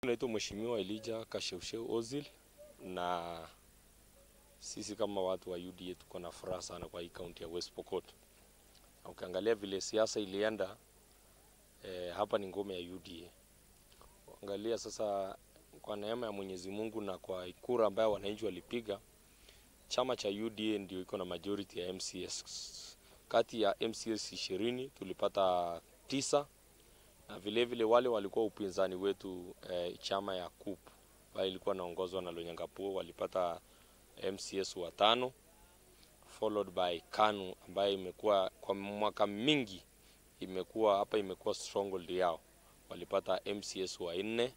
Naitwa Mheshimiwa Elijah Kasheusheu Ozil na sisi kama watu wa UDA tuko na furaha sana kwa hii kaunti ya West Pokot. Na ukiangalia vile siasa ilienda eh, hapa ni ngome ya UDA. Angalia sasa, kwa neema ya Mwenyezi Mungu na kwa kura ambayo wananchi walipiga, chama cha UDA ndio iko na majority ya MCS. Kati ya MCS ishirini tulipata tisa na vile vile wale walikuwa upinzani wetu eh, chama ya KUP ambayo ilikuwa naongozwa na Lonyangapuo walipata MCS watano followed by KANU ambayo imekuwa kwa mwaka mingi imekuwa hapa imekuwa stronghold yao, walipata MCS wa nne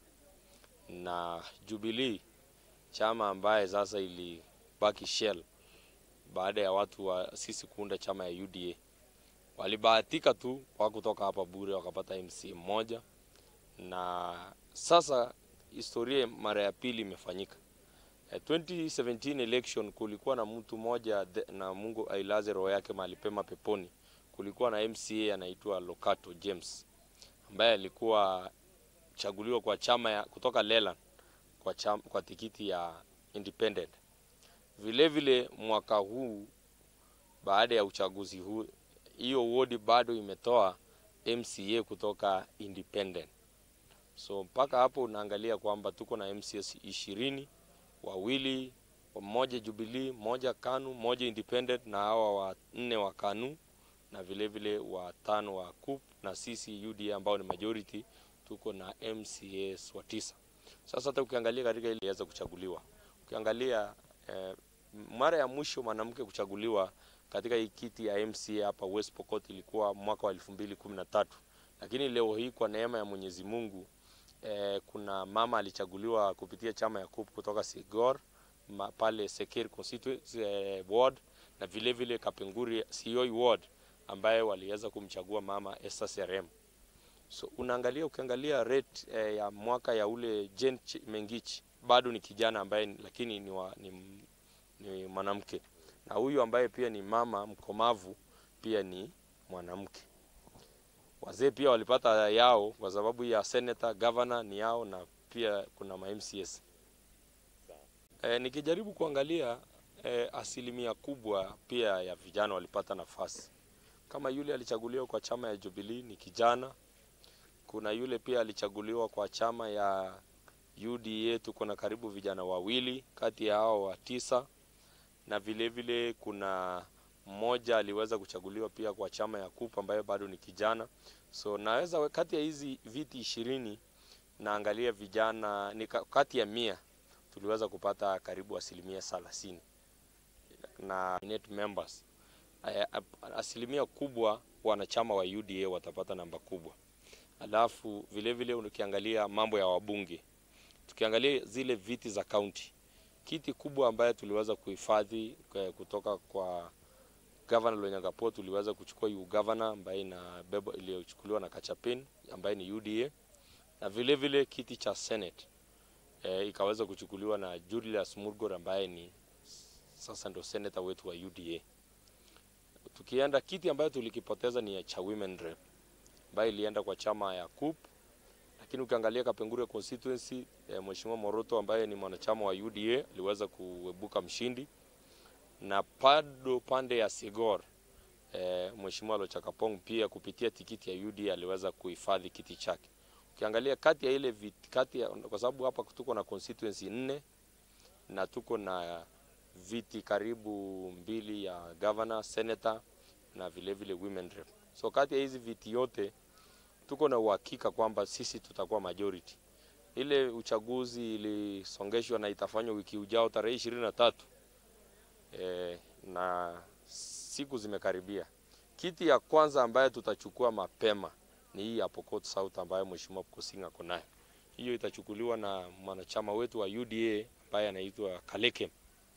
na Jubilee chama ambaye sasa ilibaki shell baada ya watu wa sisi kuunda chama ya UDA walibahatika tu wa kutoka hapa bure wakapata MC mmoja, na sasa historia mara ya pili imefanyika. Eh, 2017 election kulikuwa na mtu mmoja the- na Mungu ailaze roho yake mahali pema peponi. Kulikuwa na MCA anaitwa Lokato James ambaye alikuwa chaguliwa kwa chama ya kutoka Leland kwa, chama, kwa tikiti ya independent. Vile vile mwaka huu baada ya uchaguzi huu hiyo wodi bado imetoa MCA kutoka independent. So mpaka hapo unaangalia kwamba tuko na MCS ishirini, wawili mmoja Jubilee, moja KANU, moja independent na hawa wanne wa KANU na vile vile watano wa KUP na sisi UDA ambao ni majority tuko na MCS wa tisa. Sasa hata ukiangalia katika ile iliweza kuchaguliwa, ukiangalia eh, mara ya mwisho mwanamke kuchaguliwa katika hii kiti ya MCA hapa West Pokot ilikuwa mwaka wa 2013 lakini leo hii kwa neema ya Mwenyezi Mungu eh, kuna mama alichaguliwa kupitia chama ya KUP kutoka Sigor ma, pale Sekir constituency eh, ward na vile vile Kapenguri Sioi ward ambaye waliweza kumchagua mama Esther Serem. So unaangalia ukiangalia rate eh, ya mwaka ya ule Jane Ch- Mengich bado ni kijana ambaye ni- lakini ni, wa, ni, ni mwanamke na huyu ambaye pia ni mama mkomavu pia ni mwanamke. Wazee pia walipata yao kwa sababu ya senator, governor ni yao na pia kuna ma MCS. E, nikijaribu kuangalia e, asilimia kubwa pia ya vijana walipata nafasi. Kama yule alichaguliwa kwa chama ya Jubilee ni kijana. Kuna yule pia alichaguliwa kwa chama ya UDA, tuko na karibu vijana wawili kati ya hao wa tisa na vile vile kuna mmoja aliweza kuchaguliwa pia kwa chama ya KUP ambayo bado ni kijana. So naweza we- kati ya hizi viti ishirini naangalia vijana ni ka- kati ya mia tuliweza kupata karibu asilimia thelathini na net members Eh, ap- asilimia kubwa wanachama wa UDA watapata namba kubwa. Alafu vile vile ukiangalia mambo ya wabunge, tukiangalia zile viti za kaunti kiti kubwa ambaye tuliweza kuhifadhi eh, kutoka kwa Governor Lonyangapuo, tuliweza kuchukua yu governor ambaye inabeba iliyochukuliwa na Kachapin ambaye ni UDA, na vile vile kiti cha Senate eh, ikaweza kuchukuliwa na Julius Murgor ambaye ni sasa ndo senator wetu wa UDA. Tukienda kiti ambayo tulikipoteza ni ya cha women rep ambayo ilienda kwa chama ya KUP lakini ukiangalia Kapenguria constituency eh, Mheshimiwa Moroto ambaye ni mwanachama wa UDA aliweza kuebuka mshindi, na bado pande ya Sigor eh, Mheshimiwa Lochakapong pia kupitia tikiti ya UDA aliweza kuhifadhi kiti chake. Ukiangalia kati ya ile viti, kati ya, kwa sababu hapa tuko na constituency nne na tuko na viti karibu mbili ya governor, senator na vile vile women rep. So kati ya hizi viti yote tuko na uhakika kwamba sisi tutakuwa majority. Ile uchaguzi ilisongeshwa na itafanywa wiki ujao tarehe ishirini na tatu e, na siku zimekaribia. Kiti ya kwanza ambayo tutachukua mapema ni hii ya Pokot South ambayo Mheshimiwa Kosing ako nayo. Hiyo itachukuliwa na mwanachama wetu wa UDA ambaye anaitwa Kaleke.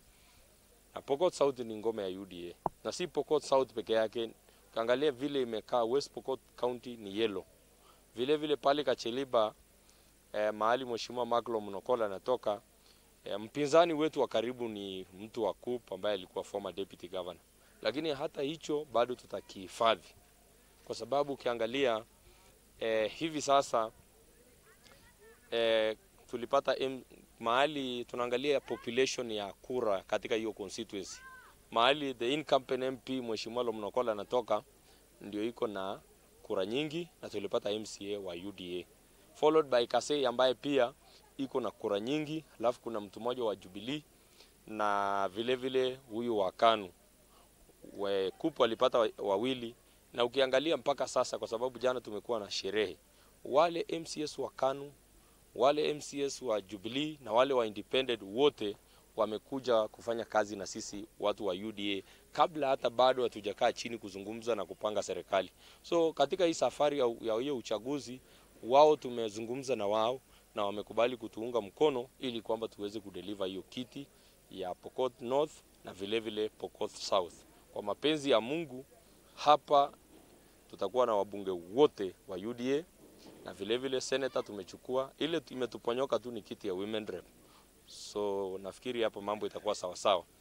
Na Pokot South ni ngome ya UDA, na si Pokot South peke yake. Ukiangalia vile imekaa West Pokot County ni yellow vile vile pale Kacheliba eh, mahali Mheshimiwa Maklo Mnokola anatoka eh, mpinzani wetu wa karibu ni mtu wa KUP ambaye alikuwa former deputy governor, lakini hata hicho bado tutakihifadhi kwa sababu ukiangalia eh, hivi sasa eh, tulipata M, mahali tunaangalia population ya kura katika hiyo constituency, mahali the incumbent MP Mheshimiwa Lomnokola anatoka ndio iko na kura nyingi, na tulipata MCA wa UDA followed by Kasei ambaye pia iko na kura nyingi, alafu kuna mtu mmoja wa Jubilee na vile vile huyu wa KANU we Kupu alipata wa- wawili, na ukiangalia mpaka sasa, kwa sababu jana tumekuwa na sherehe, wale MCS wa KANU wale MCS wa Jubilee na wale wa independent wote wamekuja kufanya kazi na sisi watu wa UDA kabla hata bado hatujakaa chini kuzungumza na kupanga serikali. So katika hii safari ya ya hiyo uchaguzi wao tumezungumza na wao na wamekubali kutuunga mkono ili kwamba tuweze kudeliver hiyo kiti ya Pokot North na vile vile Pokot South. Kwa mapenzi ya Mungu hapa tutakuwa na wabunge wote wa UDA na vile vile senator tumechukua, ile imetuponyoka tu ni kiti ya women rep. So nafikiri hapo mambo itakuwa sawa sawa.